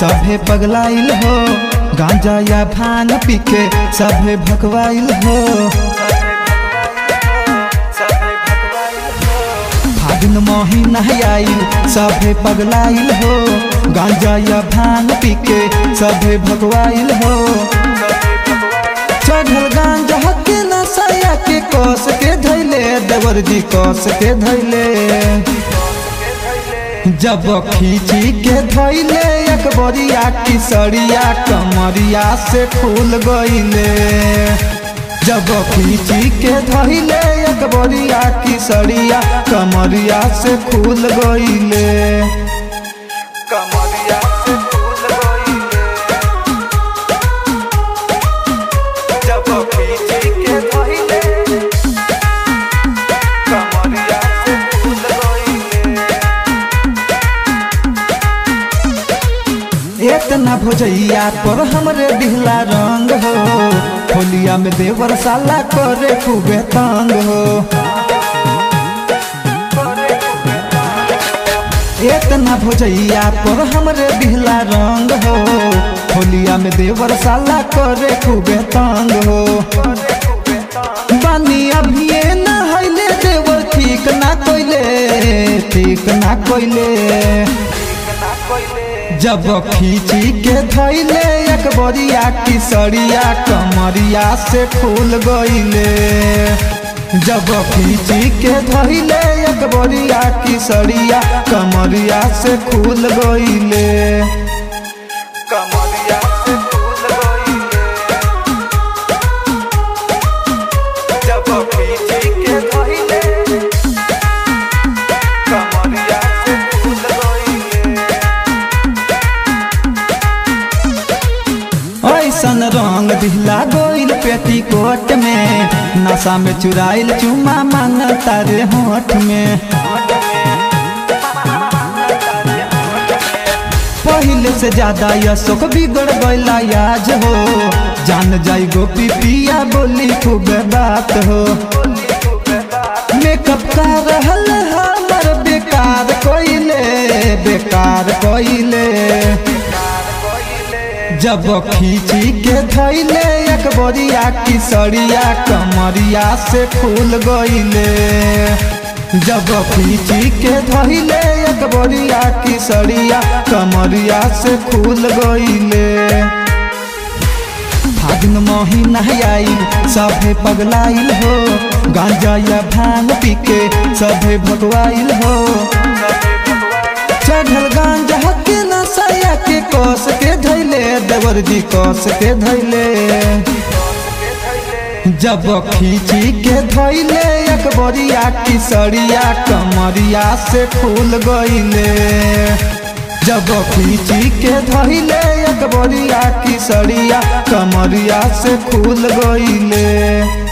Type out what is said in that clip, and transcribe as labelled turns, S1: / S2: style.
S1: सभे पगलाइल हो गांजा या भांग पी के सभे भगवाइल हो फागुन महीना आइल सभे पगलाइल हो गांजा या भांग पी के सभे भगवाइल हो चढ़ल गांजा के नसाया के कस के धैले देवर जी कस के धैले जब खींची के धैले अकबरिया की सड़िया कमरिया से खुल गईले जब खींची के धैले अकबरिया की सड़िया कमरिया से खुल गईले कमरिया से खुल गईले जब खींची के धैले कमरिया से खुल गईले इतना भोजैया पर हमरे दिहला रंग हो होलिया में देवर साला करे खूबे तंग हो इतना भोजैया पर हमरे दिहला रंग हो होलिया में देवर साला करे खूबे तंग हो बानी अभिये नहैले देवर ठीक ना कोइले ठीक ना कोइले जब खींची के धैले अकबरिया की सड़िया कमरिया से खुल गईले जब खींची के धैले अकबरिया की सड़िया कमरिया से खुल गईले कमरिया से खुल गईले जब खींची के धैले कमरिया से खुल गईले ऐसन रंग दिहला गोइल पेटी कोट में नशा में चुराइल चुमा मांग तारे होठ में पहले से ज्यादा यशोक बिगड़ गईला याज हो जान जाई गोपी पिया बोली खूब बात हो मेकअप का रहल हमर बेकार कोइले बेकार कोइले जब खींची के धैले अकबरिया की सड़िया कमरिया से खुल गईले जब खींची के धैले अकबरिया की सड़िया कमरिया से खुल गईले फागुन महीना आइल सभे पगलाइल हो गांजा या भांग पी के सभे भगवाइल हो चढ़ल गांजा के नसाया के कस के धैले देवर जी कस के धैले जब खींची के धैले अकबरिया की सड़िया कमरिया से खुल गईले जब खींची के धैले अकबरिया की सड़िया कमरिया से खुल गईले